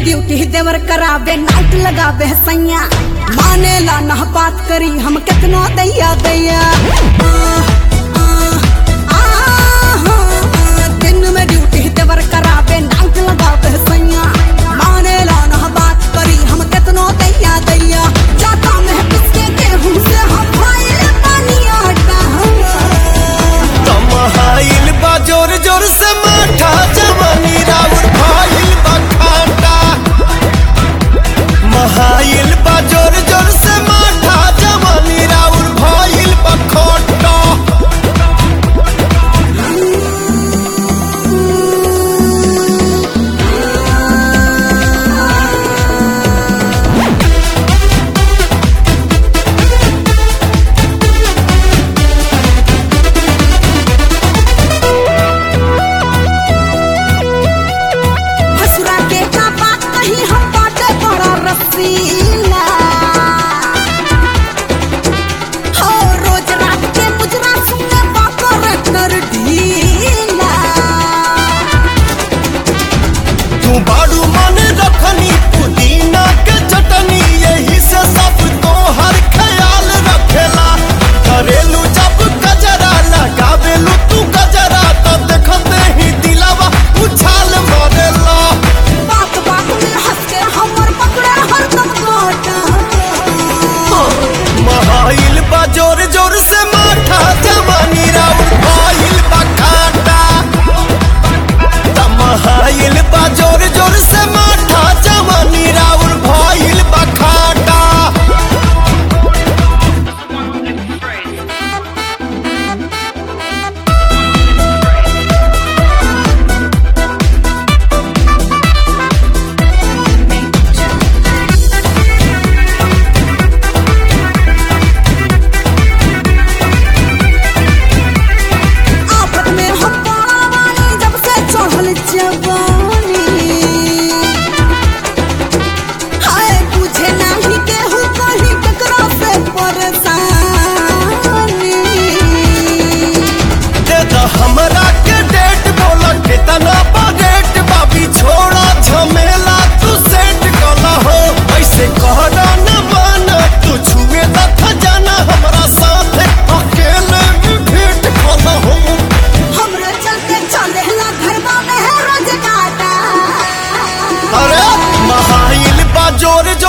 duty देवर करावे night लगावे सैया माने ला ना बात करी हम कितना दैया दैया आ, आ, आ, आ, दिन में ड्यूटी देवर करावे नाइट लगावे सैया माने ला ना बात करी हम कितना दैया दैया जाता में किसके गेहूं से हम खाए पानी आटा तमहाइल बा जोर जोर से माठा जवानी राउर भाइल बा खाटा महाइल बा जोर जोर से माठा जवानी राउर भाइल बा खोटा हसुरा के का बात कही हम बाटे बड़ा रसीला हो रोज रात के मुजरा सुने बाकर कर ढीला तू बाड़ू मन रखनी पुदीना के चटनी यही से सब तो हर ख्याल रखेला करेलू जब गजरा लगावेलू तू गजरा तो देखते ही दिलावा उछाल मारेला बात बात में हंस के हमर पकड़े हरदम गोटा महाइल बा जोर जोर से माठा जवानी राउर भाइल बा खाटा तमहाइल बा जोर जोर से माठा जवानी राउर भाइल बा खाटा आफत में हम पावानी जब से चढ़ल जवानी हाय बुझे नाही केहू कहीं ककरा से परेशानी दे द हमरा के डेट बोला कितना बा डेट बाबी छोड़ा झमेला तू सेट कला हो ऐसे कहना न माना तू छुए त जाना हमरा साथ अकेले भी भेंट कला हो हमरे चलते चले ला घरवा में है रोज काटा अरे महाइल बा जोर जोर